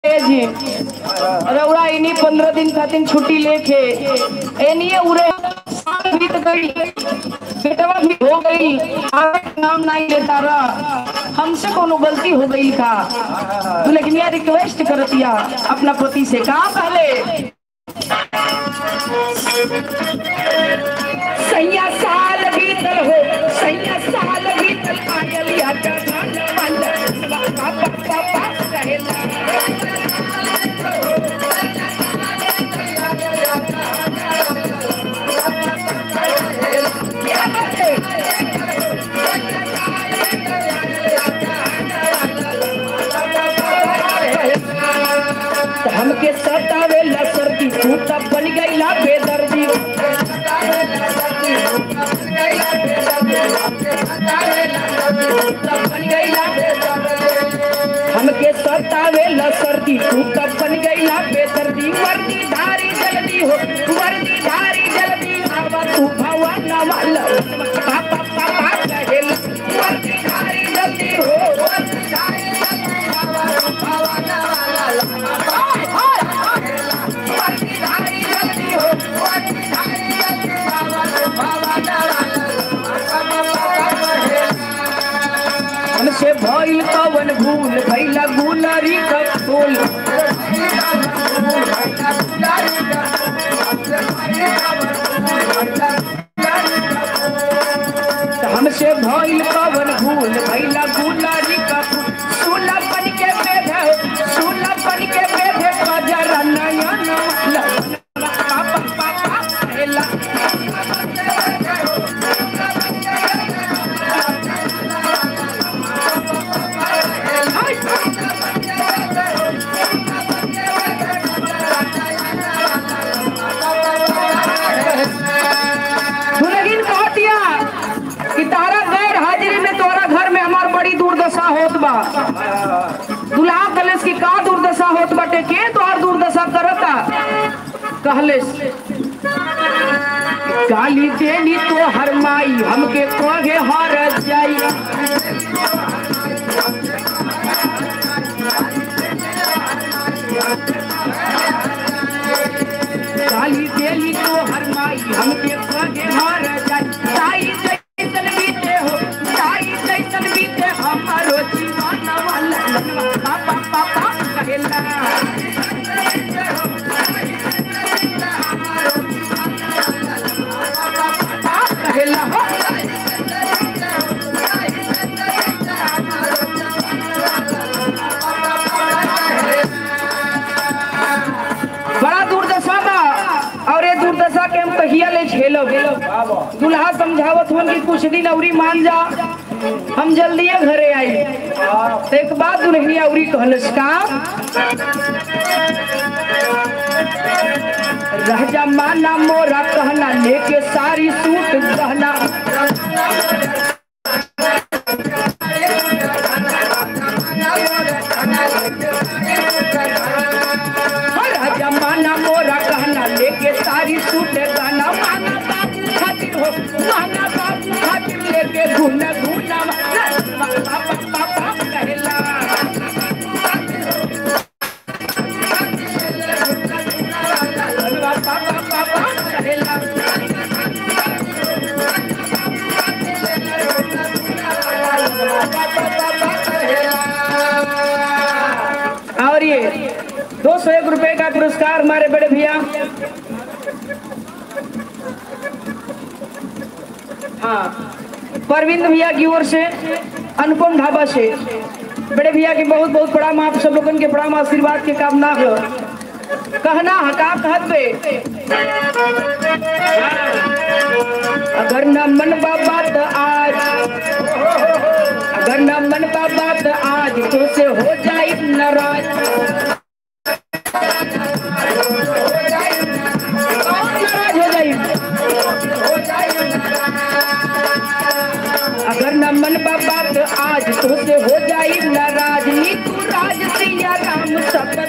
ए जी रउरा इन्हीं पंद्रह दिन खातिर छुट्टी लेके एनिए उरे साल बीत गई बेटवा भी हो गई आगे का नाम नहीं लेता रहा हमसे कोनो गलती हो गई का तो लेकिन यार रिक्वेस्ट करतिया अपना पति से कहा पहले सैया साल बीतल हो सैया साल बीतल पायलिया का धन वाला पापा पापा रहेला हमके सतावे लसरती तू तब बन गईला बेदर्दी हमके सतावे लसरती तू तब बन गईला बेदर्दी वर्दी धारी जल्दी हो वर्दी धारी जल्दी आवा तू भवन वाला पापा पापा कहेला वर्दी धारी जल्दी हो वर्दी धारी जल्दी आवा तू भवन वाला हाय हाय वर्दी धारी जल्दी हो वर्दी धारी जल्दी आवा तू भवन वाला हमसे भइल कवन भूल भइला गुलारी का फूल हमसे भइल कवन भूल भइला गुलारी का फूल सोला बन के बेधे सोला बन के बेधे बजरा नयन पापा पापा हेला दुलगिन कहतिया कि तारा गैर हाजिरी में तोरा घर में हमार बड़ी दुर्दशा होत बा दुल्हा कलेस की का दुर्दशा होत बाटे के तोहार दुर्दशा करता कहलेस गाली देनी तो हर माई हमके कहे हर जाई गाली देनी तो हर माई हमके कहे हर जाई ताई जैसन बीते हो ताई जैसन बीते हमारो जीवन वाला पापा पापा कहेला कहेला हो बड़ा दुर्दशा बा और ये दुर्दशा के हम कहिया ले झेलब दुल्हा समझावत हन कि कुछ दिन अवरी मान जा हम जल्दीए घरे आई तो एक बात दुल्हनी अवरी कहलस का राजा माना मोरा कहना लेके सारी सूट गहना राजा माना मोरा कहना लेके सारी सूट गाना माना बाबू खातिर हो माना बाबू खातिर लेके घूना घूना पापा पापा कहला पापा पापा कहला और ये दो सौ एक रुपए का पुरस्कार हमारे बड़े भैया हाँ परविंद भैया की ओर से अनुपम ढाबा से बड़े भैया की बहुत बहुत प्रणाम आप सब लोगन के प्रणाम आशीर्वाद के कामना हो कहना हका कहत पे अगर न मन बात आज अगर न मन बात आज तो से हो जाए नाराज नाराज हो जाई अगर न मन बात आज तो से हो जाई नाराज नीतू राज सिया राम सब